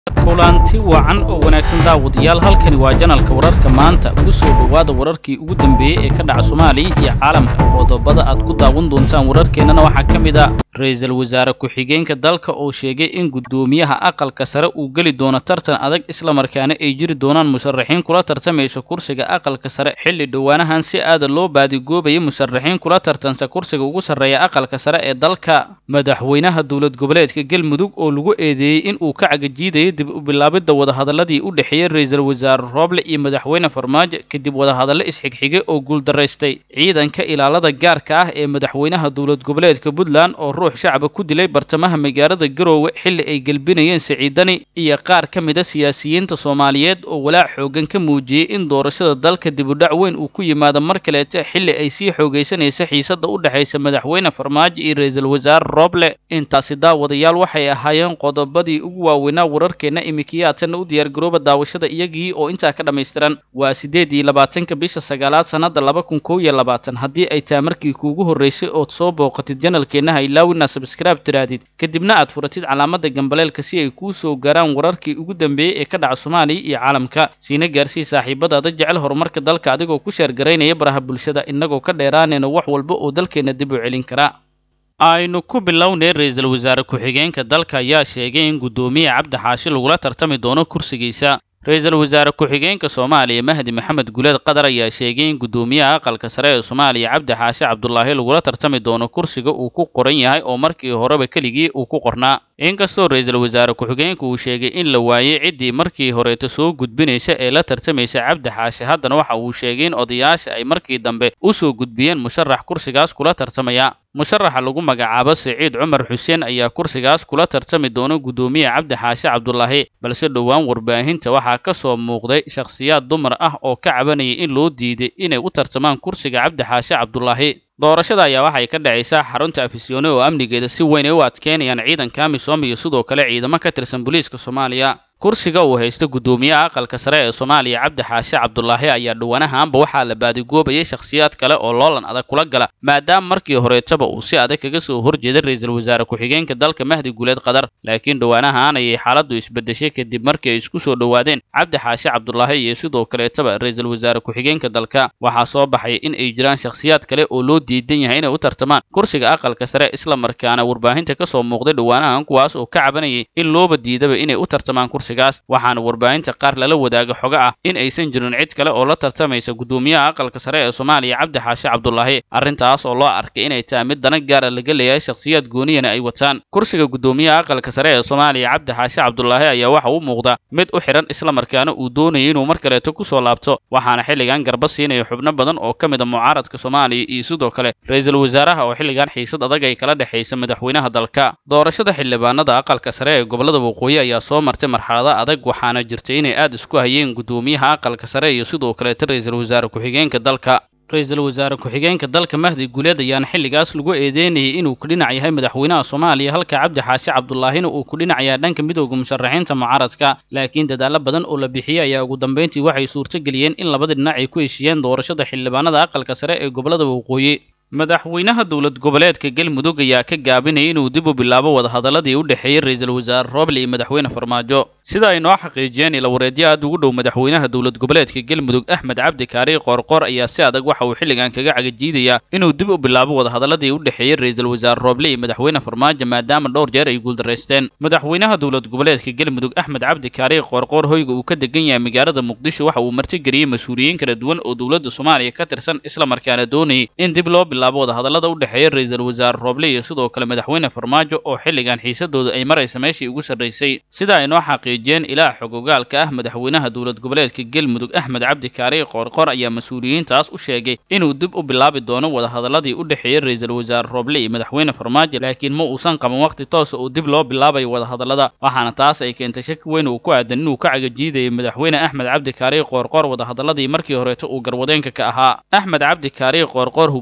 kulanti wacan oo wanaagsan daawadayaal halkani waa janalka wararka maanta ugu soo dhowaada wararkii ugu dambeeyey ee ka dhaca soomaaliya iyo caalamka qodobada aad ku daawan doontaan wararkeennana waxaa ka mid a ra-iisul wasaare ku-xigeenka dalka oo sheegay in guddoomiyaha aqalka sare uu geli doono tartan adag islamarkaana ay jiri doonaan musharaxiin kula tartamaysa kursiga aqalka sare xilli dhowaanahan si aada loo baadigoobayay musharaxiin kula tartansa kursiga ugu sarreeya aqalka sare ee dalka madaxweynaha dowlad goboleedka galmudug oo lagu eedeeyey in uu ka cagajiidayay dib u bilaabidda wadahadaladii u dhexeeyey ra-iisul wasaare rooble iyo madaxweyne farmaajo kadib wadahadallo isxigxigay oo guuldaraystay ciidanka ilaalada gaarka ah ee madaxweynaha dowlad goboleedka puntland oo ruux shacaba ku dilay bartamaha magaalada garoowe xilli ay gelbinayeen siciidani iyo qaar ka mid a siyaasiyiinta soomaaliyeed oo walaac xoogan ka muujiyey in doorashada dalka dibudhac weyn uu ku yimaado mar kaleeta xilli ay sii xoogaysanaysa xiisadda u dhexaysa madaxweyne farmaajo iyo ra-iisul wasaare rooble intaasi daawadayaal waxay ahaayeen qodobadii ugu waaweynaa wararkeenna imikiyaadsanna u diyaargarooba daawashada iyagii oo intaa ka dhammaystiran waa siddeed iyo labaatanka bisha sagaalaad sannadda laba kun kow iyo labaatan haddii ay taa markii kuugu horraysay ood soo booqatid janalkeenna haylaawina sabskraib tiraadid kadibna aad furatid calaamada gambaleelka si ay kuu soo gaaraan wararkii ugu dambeeyey ee ka dhaca soomaaliya iyo caalamka siina gaarsii saaxiibadaada jecel horumarka dalka adigoo ku sheergaraynaya baraha bulshada innagoo ka dheeraanayna wax walba oo dalkeenna dib u celin kara aynu ku bilownay ra-iisul wasaare ku-xigeenka dalka ayaa sheegay in guddoomiye cabdi xaashi lagula tartami doono kursigiisa ra-iisul wasaare ku-xigeenka soomaaliya mahdi maxamed guleed qadar ayaa sheegay in guddoomiyaha aqalka sare ee soomaaliya cabdi xaashi cabdulaahi lagula tartami doono kursiga uu ku qoran yahay oo markii horeba keligii uu ku qornaa inkastoo ra-iisul wasaare ku-xigeenka uu sheegay in la waayey ciddii markii horeeta soo gudbinaysa ee la tartamaysa cabdi xaashi haddana waxa uu sheegay in odayaasha ay markii dambe u soo gudbiyeen musharax kursigaas kula tartamaya musharaxa lagu magacaabo siciid cumar xuseen ayaa kursigaas kula tartami doona guddoomiye cabdi xaashi cabdulaahi balse dhowaan warbaahinta waxaa ka soo muuqday shakhsiyaad dumar ah oo ka cabanayay in loo diiday inay u tartamaan kursiga cabdi xaashi cabdulaahi doorashada ayaa waxay ka dhacaysaa xarunta afisyoone oo amnigeeda si weyn ay u adkeynayaan ciidanka amisom iyo sidoo kale ciidamo ka tirsan booliiska soomaaliya kursiga uu haysta guddoomiyaha aqalka sare ee soomaaliya cabdi xaashi cabdulaahi ayaa dhowanahaanba waxaa la baadigoobayay shakhsiyaad kale oo loolan adag kula gala maadaama markii horeetaba uu si adag kaga soo horjeeday ra-iisul wasaare ku-xigeenka dalka mahdi guuleed qadar laakiin dhowaanahaan ayay xaaladdu isbedeshay kadib markii ay isku soo dhowaadeen cabdi xaashi cabdulaahi iyo sidoo kaleetaba ra-iisul wasaare ku-xigeenka dalka waxaa soo baxay in ay jiraan shakhsiyaad kale oo loo diidan yahay inay u tartamaan kursiga aqalka sare islamarkaana warbaahinta ka soo muuqday dhowaanahan kuwaas oo ka cabanayay in looba diidaba inay u tartamaan kursiga waxaana warbaahinta qaar lala wadaaga xoga ah in aysan jirin cid kale oo la tartamaysa guddoomiyaha aqalka sare ee soomaaliya cabdi xaashi cabdulaahi arrintaas oo loo arkay inay tahay mid dana gaara laga leeyahay shakhsiyaad gooniyana ay wataan kursiga guddoomiyaha aqalka sare ee soomaaliya cabdi xaashi cabdulaahi ayaa waxa u muuqda mid u xidhan islamarkaana uu doonayay inuu mar kaleeto ku soo laabto waxaana xilligan garba siinaya xubno badan oo ka mid a mucaaradka soomaaliya iyo sidoo kale ra-iisul wasaaraha oo xilligan xiisad adag ay kala dhexaysa madaxweynaha dalka doorashada xildhibaanada aqalka sare ee gobolada waqooyi ayaa soo martay marxalad adag waxaana jirtay inay aada isku hayeen guddoomiyaha aqalka sare iyo sidoo kaleeta ra-iisul wasaare ku-xigeenka dalka ra-iisul wasaare ku-xigeenka dalka mahdi guuleed ayaana xilligaas lagu eedeynayay inuu ku dhinac yahay madaxweynaha soomaaliya halka cabdi xaashi cabdulaahina uu ku dhinacayaa dhanka midooda musharaxiinta mucaaradka laakiin dadaallo badan oo la bixiyey ayaa ugu dambeyntii waxay suurtogeliyeen in labada dhinac ay ku heshiiyeen doorashada xildhibaanada aqalka sare ee gobolada waqooyi madaxweynaha dowlad goboleedka galmudug ayaa ka gaabinayay inuu dib u bilaabo wadahadaladii u dhexeeyey ra-iisul wasaare rooble iyo madaxweyne farmaajo sida ay noo xaqiijiyeen ilawareedyo aad ugu dhow madaxweynaha dowlad goboleedka galmudug axmed cabdi kaari qoorqoor ayaa si adag waxa uu xilligan kaga cagajiidayaa inuu dib u bilaabo wadahadaladii u dhexeeyey ra-iisul wasaare rooble iyo madaxweyne farmaajo maadaama dhowr jeer ay guuldaraysteen madaxweynaha dowlad goboleedka galmudug axmed cabdi kaari qoorqoor hoyga uu ka degan yahay magaalada muqdisho waxa uu martigeliyey mas-uuliyiin kala duwan oo dowladda soomaaliya ka tirsan islamarkaana doonayay in dib loo bilaabo wadahadalada u dhexeeya ra-iisul wasaare rooble iyo sidoo kale madaxweyne farmaajo oo xilligan xiisadooda ay maraysa meeshii ugu sarraysay sida ay noo xaqiijiyeen ilaa xog ogaalka ah madaxweynaha dowlad goboleedka galmudug axmed cabdi kaari qoorqoor ayaa mas-uuliyiintaas u sheegay inuu dib u bilaabi doono wadahadaladii u dhexeeyey ra-iisul wasaare rooble iyo madaxweyne farmaajo laakiin ma uusan qaban waqti toosa oo dib loo bilaabayo wadahadalada waxaana taas ay keentay shaki weyn uu ku aadan inuu ka cagajiidayay madaxweyne axmed cabdi kaari qoorqoor wadahadaladii markii horeeto uu garwadeenka ka ahaa axmed cabdi kaari qoorqoor hogaamiyaha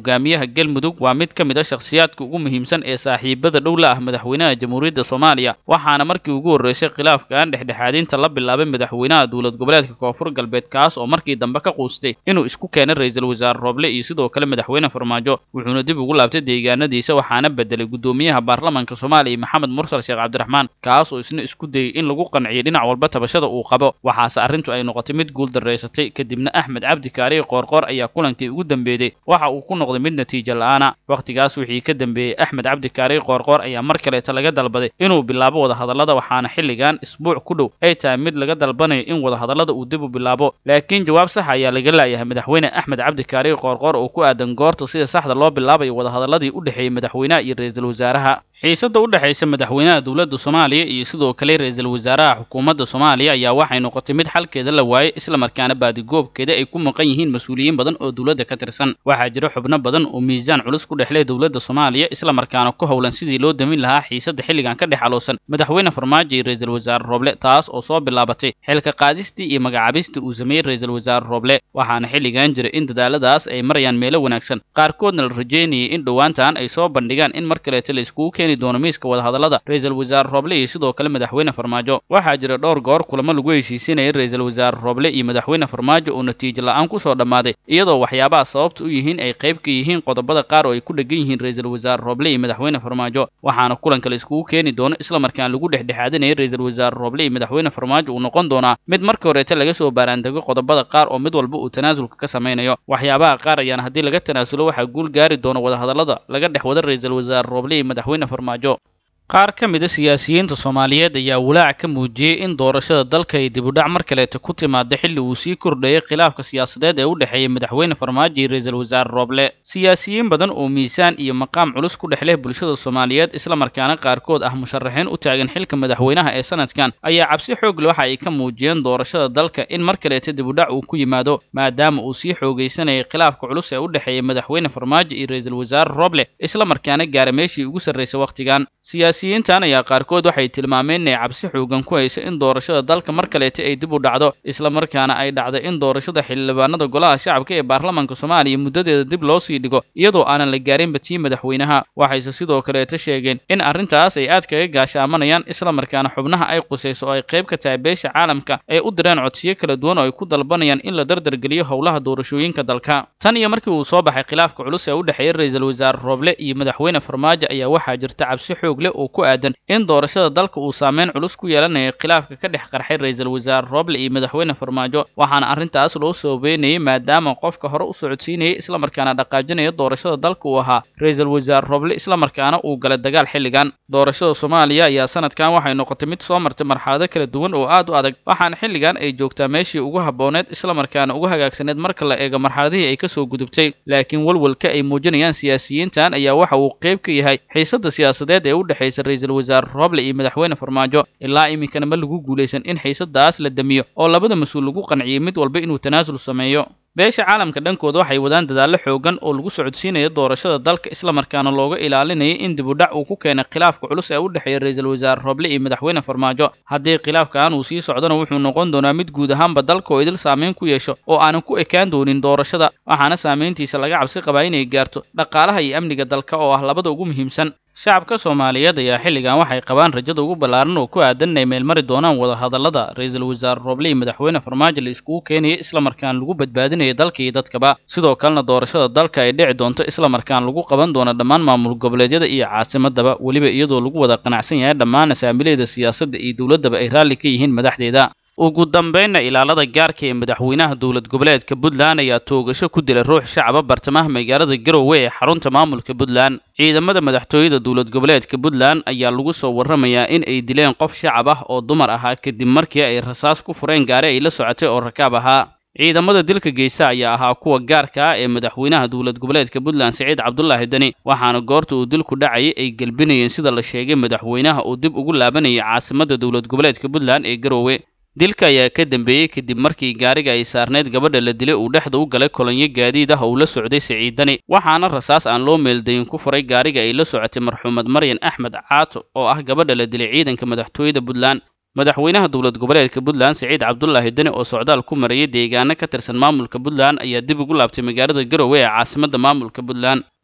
galmudug waa mid ka mid a shakhsiyaadka ugu muhiimsan ee saaxiibada dhow la ah madaxweynaha jamhuuriyadda soomaaliya waxaana markii ugu horreysay khilaafkan dhexdhexaadinta la bilaabay madaxweynaha dowlad goboleedka koonfur galbeed kaas oo markii dambe ka quustay inuu isku keenay ra-iisul wasaare rooble iyo sidoo kale madaxweyne farmaajo wuxuuna dib ugu laabtay deegaanadiisa waxaana bedelay guddoomiyaha baarlamaanka soomaaliya maxamed mursal sheekh cabdiraxmaan kaas oo isna isku dayey in lagu qanciyo dhinac walba tabashada uu qabo waxaase arrintu ay noqotay mid guul daraysatay kadibna axmed cabdi kaariye qoorqoor ayaa kulankii ugu dambeeyey waxa uu ku noqday mid natiijo la-aana wakhtigaas wixii ka dambeeyey axmed cabdi kaariye qoorqoor ayaa mar kaleeta laga dalbaday inuu bilaabo wadahadallada waxaana xilligan isbuuc ku dhow ay tahay mid laga dalbanayo in wadahadallada uu dib u bilaabo laakiin jawaab sax ayaa laga laayahay madaxweyne axmed cabdi kaariye qoorqoor oo ku aadan goorta sida saxda loo bilaabayo wadahadalladii u dhexeeyey madaxweynaha iyo ra-iisul wasaaraha xiisadda u dhexaysa madaxweynaha dowladda soomaaliya iyo sidoo kale ra-iisul wasaaraha xukuumadda soomaaliya ayaa waxay noqotay mid xalkeeda la waayey islamarkaana baadigoobkeeda ay ku maqan yihiin mas-uuliyiin badan oo dowladda ka tirsan waxaa jira xubno badan oo miisaan culus ku dhexleh dowladda soomaaliya islamarkaana ku howlan sidii loo damin lahaa xiisadda xilligan ka dhex aloosan madaxweyne farmaajo iyo ra-iisul wasaare rooble taas oo soo bilaabatay xilka qaadistii iyo magacaabistii uu sameeyey ra-iisul wasaare rooble waxaana xilligan jira in dadaaladaas ay marayaan meelo wanaagsan qaarkoodna la rajeynayay in dhowaantan ay soo bandhigaan in mar kaleeta la iskugu keeni doono miiska wadahadallada ra-iisul wasaare rooble iyo sidoo kale madaxweyne farmaajo waxaa jira dhowr goor kulamo lagu heshiisinayay ra-iisul wasaare rooble iyo madaxweyne farmaajo oo natiijo la-aan kusoo dhammaaday iyadoo waxyaabaha sababta u yihiin ay qayb ka yihiin qodobada qaar oo ay ku dhegan yihiin ra-iisul wasaare rooble iyo madaxweyne farmaajo waxaana kulanka la iskugu keeni doono islamarkaan lagu dhexdhexaadinayay ra-iisul wasaare rooble iyo madaxweyne farmaajo uu noqon doonaa mid marka horeeta laga soo baaraandego qodobada qaar oo mid walba uu tanaasulka ka samaynayo waxyaabaha qaar ayaana haddii laga tanaasulo waxaa guul gaari doono wadahadallada laga dhex wada ra-iisul wasaare rooble iyo madaxweyne farmaajo qaar ka mid a siyaasiyiinta soomaaliyeed ayaa walaac ka muujiyey in doorashada dalka ay dibudhac mar kaleeta ku timaada xilli uu sii kordhayay khilaafka siyaasadeed ee u dhexeeyey madaxweyne farmaajo iyo ra-iisul wasaare rooble siyaasiyiin badan oo miisaan iyo maqaam culus ku dhex leh bulshada soomaaliyeed islamarkaana qaarkood ah musharaxiin u taagan xilka madaxweynaha ee sanadkan ayaa cabsi xoog le waxa ay ka muujiyeen doorashada dalka in mar kaleeta dibudhac uu ku yimaado maadaama uu sii xoogaysanayay khilaafka culus ee u dhexeeyey madaxweyne farmaajo iyo ra-iisul wasaare rooble islamarkaana gaara meeshii ugu sarraysay wakhtigan siyaasiyiintan ayaa qaarkood waxay tilmaameen inay cabsi xoogan ku hayso in doorashada dalka mar kaleeta ay dib u dhacdo islamarkaana ay dhacday in doorashada xildhibaanada golaha shacabka ee baarlamaanka soomaaliya muddadeeda dib loo sii dhigo iyadoo aanan la gaarinba tii madaxweynaha waxayse sidoo kaleeta sheegeen in arrintaas ay aad kaga gaashaamanayaan islamarkaana xubnaha ay qusayso oo ay qayb ka tahay beesha caalamka ay u direen codsiyo kala duwan oo ay ku dalbanayaan in la dardargeliyo howlaha doorashooyinka dalka tan iyo markii uu soo baxay khilaafka culus ee u dhexeeya ra-iisul wasaare rooble iyo madaxweyne farmaajo ayaa waxaa jirta cabsi xoog leh oo ku aadan in doorashada dalka uu saameyn culus ku yeelanayo khilaafka ka dhex qarxay ra-iisul wasaare rooble iyo madaxweyne farmaajo waxaana arrintaas loo soobeynayay maadaama qofka hore u socodsiinayay islamarkaana dhaqaajinaya doorashada dalka uu ahaa ra-iisul wasaare rooble islamarkaana uu galay dagaal xilligan doorashada soomaaliya ayaa sanadkan waxay noqotay mid soo martay marxalado kala duwan oo aad u adag waxaana xilligan ay joogtaa meeshii ugu habbooneed islamarkaana ugu hagaagsaneed marka la eego marxaladihii ay kasoo gudubtay laakiin walwalka ay muujinayaan siyaasiyiintan ayaa waxa uu qayb ka yahay xiisadda siyaasadeed ee u dhexaysa ra-iisul wasaare rooble iyo madaxweyne farmaajo ilaa iminkana ma lagu guulaysan in xiisadaas la damiyo oo labada mas-uul lagu qanciyey mid walba inuu tanaasul sameeyo beesha caalamka dhankooda waxay wadaan dadaallo xoogan oo lagu socodsiinayo doorashada dalka islamarkaana looga ilaalinayay in dibudhac uu ku keenay khilaafka culus ee u dhexeeya ra-iisul wasaare rooble iyo madaxweyne farmaajo haddii khilaafkan uu sii socdona wuxuu noqon doonaa mid guud ahaanba dalka oo idil saameyn ku yeesho oo aanan ku ekaan doonin doorashada waxaana saameyntiisa laga cabsi qabaa inay gaarto dhaqaalaha iyo amniga dalka oo ah labada ugu muhiimsan shacabka soomaaliyeed ayaa xilligan waxay qabaan rajada ugu ballaaran oo ku aadan inay meelmari doonaan wadahadallada ra-iisul wasaare rooble iyo madaxweyne farmaajo la iskugu keenayay islamarkaan lagu badbaadinayo dalka iyo dadkaba sidoo kalena doorashada dalka ay dhici doonto islamarkaan lagu qaban doono dhammaan maamul goboleedyada iyo caasimadaba weliba iyadoo lagu wada qanacsan yahay dhammaan asaamileeda siyaasadda iyo dowladdaba ay raalli ka yihiin madaxdeeda ugu dambeynna ilaalada gaarka ee madaxweynaha dowlad goboleedka puntland ayaa toogasho ku dilay ruux shacaba bartamaha magaalada garowe ee xarunta maamulka puntland ciidamada madaxtooyada dowlad goboleedka puntland ayaa lagu soo warramayaa in ay dileen qof shacab ah oo dumar ahaa kadib markii ay rasaas ku fureen gaari ay la socotay oo rakaab ahaa ciidamada dilka geysa ayaa ahaa kuwa gaarka ah ee madaxweynaha dowlad goboleedka puntland siciid cabdulaahi deni waxaana goorta uu dilku dhacayay ay gelbinayeen sida la sheegay madaxweynaha uu dib ugu laabanayay caasimadda dowlad goboleedka puntland ee garowe dilka ayaa ka dambeeyey kadib markii gaariga ay saarneyd gabadha la dilay uu dhexda u galay kolonyo gaadiid ah oo la socday siciidani waxaana rasaas aan loo meeldayin ku furay gaariga ay la socotay marxuumad maryan axmed caato oo ah gabadha la dilay ciidanka madaxtooyada puntland madaxweynaha dowlad goboleedka puntland siciid cabdulaahi deni oo socdaal ku marayay deegaano ka tirsan maamulka puntland ayaa dib ugu laabtay magaalada garowe ee caasimadda maamulka puntland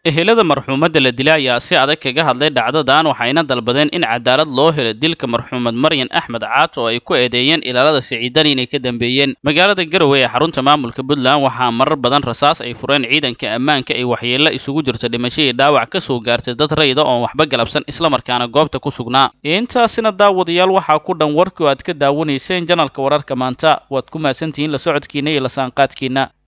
ehelada marxuumadda la dilay ayaa si adag kaga hadlay dhacdadan waxayna dalbadeen in cadaalad loo helo dilka marxuumad maryan axmed caat oo ay ku eedeeyeen ilaalada siciidani inay ka dambeeyeen magaalada garowe ee xarunta maamulka puntland waxaa marar badan rasaas ay fureen ciidanka ammaanka ay waxyeello isugu jirta dhimasho iyo dhaawac ka soo gaartay dad rayda oon waxba galabsan islamarkaana goobta ku sugnaa intaasina daawadayaal waxaa ku dhan warkii oo aad ka daawanayseen janalka wararka maanta waad ku mahadsantihiin la socodkiina iyo la saanqaadkiina